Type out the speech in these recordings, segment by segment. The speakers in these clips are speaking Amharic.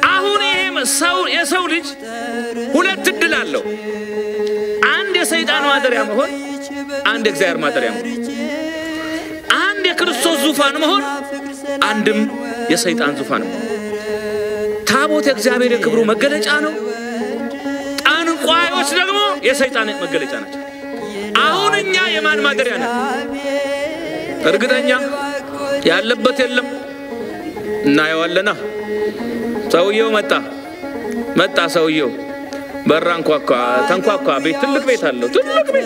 አሁን ይሄ ሰው የሰው ልጅ ሁለት እድል አለው። አንድ የሰይጣን ማደሪያ መሆን፣ አንድ የእግዚአብሔር ማደሪያ መሆን፣ አንድ የክርስቶስ ዙፋን መሆን፣ አንድም የሰይጣን ዙፋን መሆን። ታቦት የእግዚአብሔር የክብሩ መገለጫ ነው። ጠንቋዮች ደግሞ የሰይጣን መገለጫ ናቸው። አሁን እኛ የማን ማደሪያ ነን? እርግጠኛ ያለበት የለም። እናየዋለና። ሰውየው መጣ መጣ። ሰውየው በራ አንኳኳ፣ ተንኳኳ። ቤት ትልቅ ቤት አለው፣ ትልቅ ቤት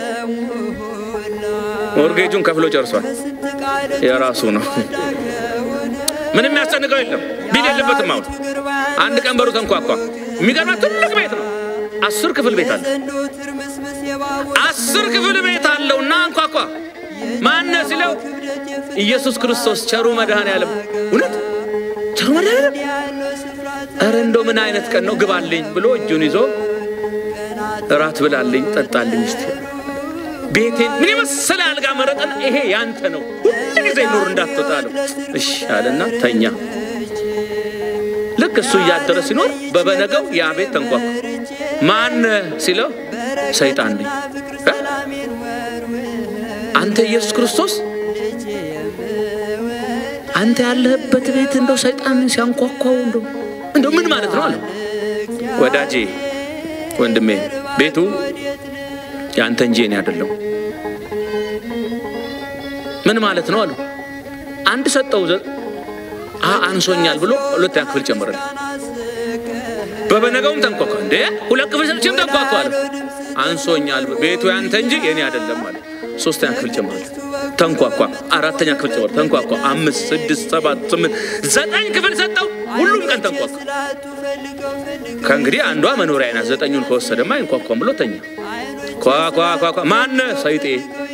ሞርጌጁን ከፍሎ ጨርሷል። የራሱ ነው። ምንም የሚያስጨንቀው የለም። ቢል የለበትም። አሁን አንድ ቀን በሩ ተንኳኳ። የሚገርማ ትልቅ ቤት ነው። አስር ክፍል ቤት አለ። አስር ክፍል ቤት አለው እና አንኳኳ። ማነ ሲለው ኢየሱስ ክርስቶስ ቸሩ መድኃኔዓለም። እውነት ቸሩ መድኃኔዓለም። ኧረ እንደው ምን አይነት ቀን ነው? ግባልኝ ብሎ እጁን ይዞ እራት ብላልኝ፣ ጠጣልኝ እስቲ ቤቴን ምን የመሰለ አልጋ መረጠን። ይሄ ያንተ ነው፣ ሁሉ ጊዜ ኑር እንዳትወጣ አለው። እሺ አለና ተኛ። ልክ እሱ እያደረ ሲኖር በበነገው ያ ቤት ተንኳኳ። ማን ሲለው ሰይጣን ነኝ። አንተ ኢየሱስ ክርስቶስ አንተ ያለህበት ቤት እንደው ሰይጣን ሲያንኳኳው እንደው እንደው ምን ማለት ነው አለ። ወዳጄ ወንድሜ ቤቱ ያንተ እንጂ እኔ አይደለም። ምን ማለት ነው አሉ። አንድ ሰጠው አንሶኛል ብሎ ሁለተኛ ክፍል ጨምረል። በበነገውም ተንኳኳ። እንዴ ሁለት ክፍል ሰጥቼም ተንኳኳ አለ። አንሶኛል ቤቱ ያንተ እንጂ የኔ አይደለም አለ። ሶስተኛ ክፍል ጨምረል። ተንኳኳ። አራተኛ ክፍል ጨምረ ተንኳኳ። አምስት፣ ስድስት፣ ሰባት፣ ስምንት፣ ዘጠኝ ክፍል ሰጠው። ሁሉም ቀን ተንኳኳ። ከእንግዲህ አንዷ መኖሪያ ናት። ዘጠኙን ከወሰደማ አይንኳኳም ብሎ ተኛ። ኳኳኳኳ ማነ ሰይጤ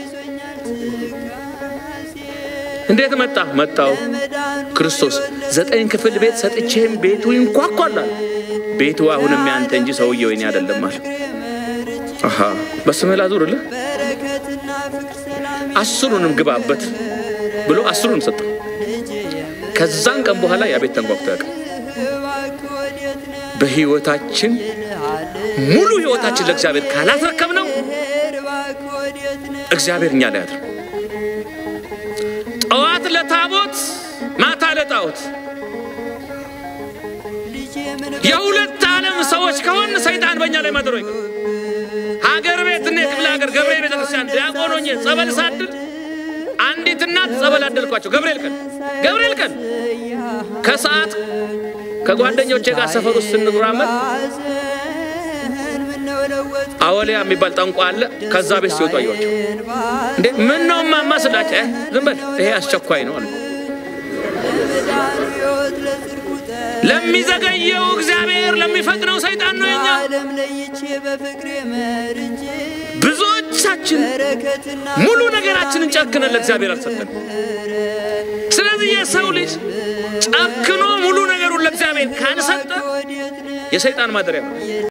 እንዴት መጣ? መጣው ክርስቶስ ዘጠኝ ክፍል ቤት ሰጥቼም ቤቱ ይንኳኳላል። ቤቱ አሁንም ያንተ እንጂ ሰውየው የኔ አይደለም አለ። አሃ በስምህ ላዙርልህ፣ አስሩንም ግባበት ብሎ አስሩን ሰጠው። ከዛን ቀን በኋላ ያ ቤት ተንኳኩቶ ያውቃል። በህይወታችን ሙሉ ህይወታችን ለእግዚአብሔር ካላስረከብ ነው እግዚአብሔር እኛ ላይ ያድር። ጠዋት ለታቦት ማታ ለጣዖት የሁለት ዓለም ሰዎች ከሆን ሰይጣን በእኛ ላይ ማድሮ ሀገር ቤት እኔ ክፍለ ሀገር ገብርኤል ቤተክርስቲያን ዲያቆን ሆኜ ጸበል ሳድል አንዲት እናት ጸበል አደልኳቸው። ገብርኤል ቀን ገብርኤል ቀን ከሰዓት ከጓደኞቼ ጋር ሰፈር ውስጥ ስንራመድ አወሊያ የሚባል ጠንቋ አለ። ከዛ ቤት ሲወጡ አየኋቸው። እንዴ ምን ነው ማማ ስላቸው፣ ዝም በል ይሄ አስቸኳይ ነው አለ። ለሚዘገየው እግዚአብሔር ለሚፈጥነው ሰይጣን ነው የኛ። ብዙዎቻችን ሙሉ ነገራችንን ጨክነን ለእግዚአብሔር አልሰጠን። ስለዚህ የሰው ልጅ ጨክኖ ሙሉ ነገሩን ለእግዚአብሔር ካልሰጠ የሰይጣን ማደሪያ ነው።